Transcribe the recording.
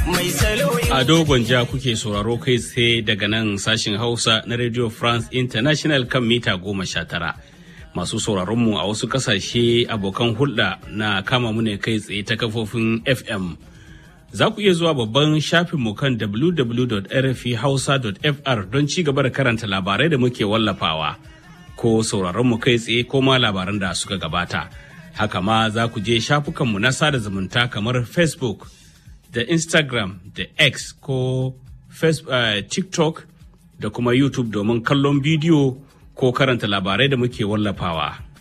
mai salo A dogon ja kuke sauraro kai tsaye daga nan sashin Hausa na Radio France International kan mita goma sha tara. Masu sauraronmu a wasu kasashe abokan hulɗa na kama mu ne kai tsaye ta kafofin FM. Za ku iya zuwa babban shafinmu kan www.rfhausa.fr don ci gaba da karanta labarai da muke wallafawa. Ko sauraronmu kai tsaye ko ma labaran da suka gabata. Haka ma za ku je shafukanmu na sada zumunta kamar Facebook. da Instagram da X ko Facebook, uh, TikTok da kuma YouTube domin kallon bidiyo ko karanta labarai da muke wallafawa.